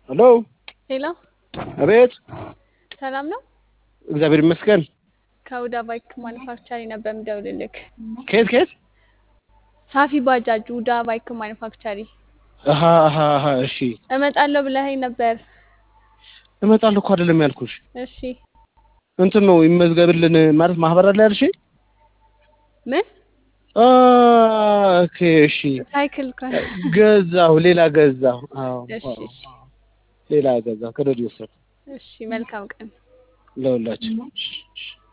ሄሎ ሄሎ፣ አቤት። ሰላም ነው? እግዚአብሔር ይመስገን። ከሁዳ ባይክ ማኒፋክቸሪ ነበር የምደውልልክ። ከየት ከየት? ሳፊ ባጃጅ ሁዳ ባይክ ማኒፋክቸሪ። አሀ አሀ አሀ። እሺ እመጣለሁ ብለኸኝ ነበር። እመጣለሁ እኮ አይደለም ያልኩሽ። እሺ እንትን ነው ይመዝገብልን ማለት ማህበር አለ ያልሽ? ምን አ ኦኬ እሺ። ሳይክል እኮ ገዛሁ፣ ሌላ ገዛሁ። አዎ እሺ አዎ፣ እሺ ሌላ ገዛሁ። ከረዲ ወሰድኩ እሺ። መልካም ቀን። ለሁላችን